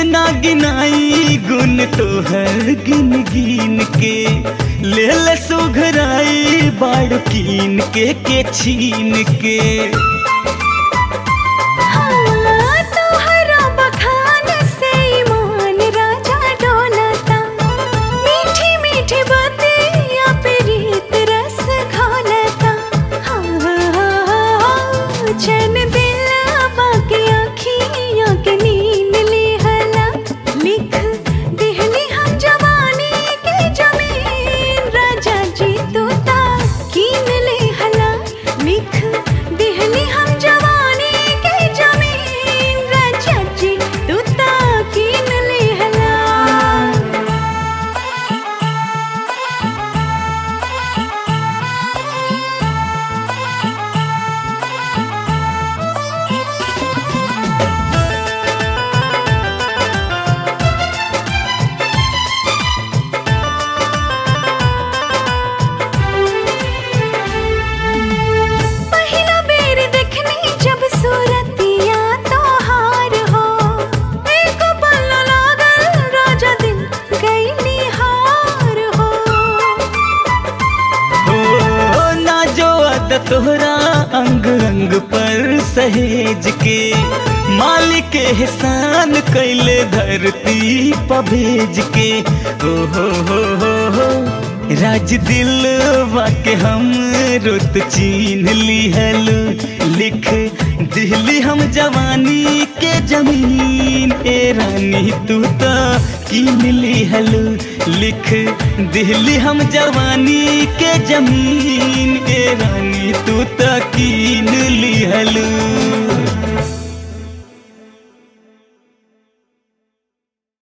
ना गिनाई गुन तोहर गिन गिन के ले ले सुघराई बाड़ कीन के के छीन के हाँ, तोहरा बखान से ईमान राजा डोलता मीठी मीठी बातें पे रीत रस घोलता हाँ, चैन दिल बाकी आँखियों के नींद लिहला लिख दिहली हम जवानी के जमीन राजा जी तू ता कीन लिहला लिख दिहली हम जवानी के जमीन राजा जी तू ता कीन लिहला पहिला बेर देखनी जब सूरतिया तोहार हो एक पल लागल राजा दिल गई हार हो हो ना जो अद तोहरा अंग अंग पर सहेज के मालिक एहसान कैले धरती पर भेज के ओ हो हो हो हो राज दिल के हम रुत चीन लिहल लिख दिहली हम जवानी के जमीन ए रानी तू तो कीन लिहल लिख दिहली हम जवानी के जमीन ए रानी तू तो कीन लिहल